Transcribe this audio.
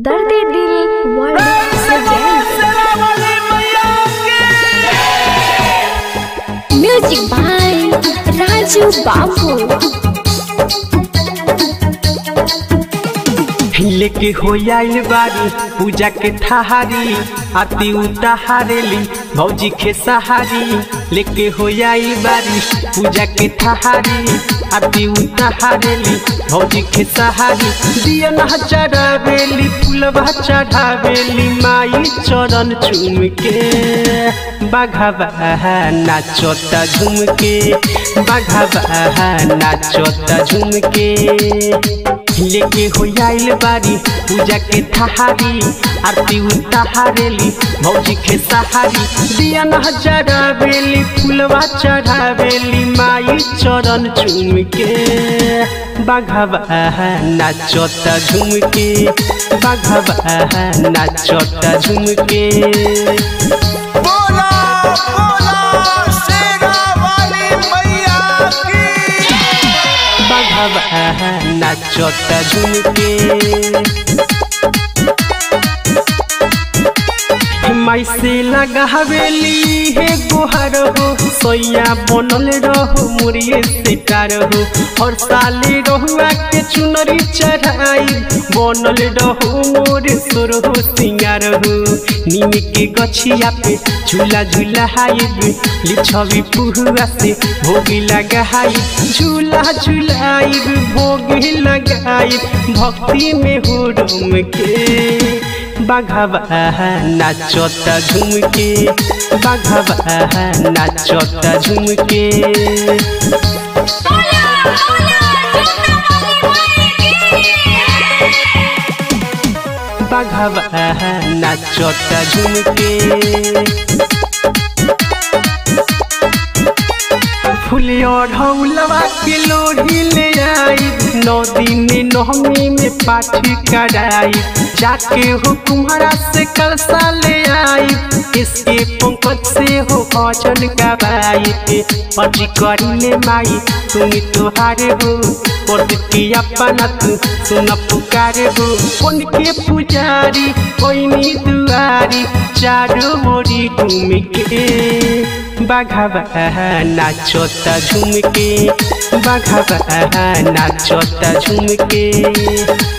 दर्द दिल वर्ल्ड से म्यूजिक बाय राजू बाबू लेके हो आइल बारी पूजा के थाहारी आती उताहारेली भौजी के सहारी लेके हो आइल बारी पूजा के थाहारी आती उताहारेली भौजी के सहारी दिया ना चढ़ावेली फूलवा चढ़ावेली माई चरण चूम के बाघावा नाचता झूम के बाघावा नाचता झूम के लेके हो आइल बारी पूजा के थाहारी आरती उताहारेली भौजी के सहारी दिया न चढ़ावेली फूलवा चढ़ावेली माई चरण चूम के बाघवा नाचता झूम के बाघवा नाचता झूम के बोला बोला शेरा वाली मैया की बाघवा नाचता झूम के माई से लगावेली हे गोहर हो सोया बनल रहो मुरिए से कार हो और साले रहुआ के चुनरी चढ़ाई बनल रहो मोर सुर हो सिंगार हो नीम के गछिया पे झूला झूला हाइब लिछवी पुहुआ से भोगी लगाई झूला झूलाइब भोगी लगाई भक्ति में हो डूम के बाघवा नाचता झूम के बाघवा नाचता झूम के बाघवा नाचता झूम के फुलिया ढौलवा के लोढ़ी ले आई नौ दिन नौमी में पाठ कराई जाके हो तुम्हारा से कलसा ले आई इसके पंकज से हो भजन गवाई पटी करी ले माई तुम तुहारे हो पड़ती अपना तू सुन पुकारे हो कौन के पुजारी कोई दुआरी चारों ओरी घूम के बाघवा नाचता झूम के बाघवा नाचता झूम के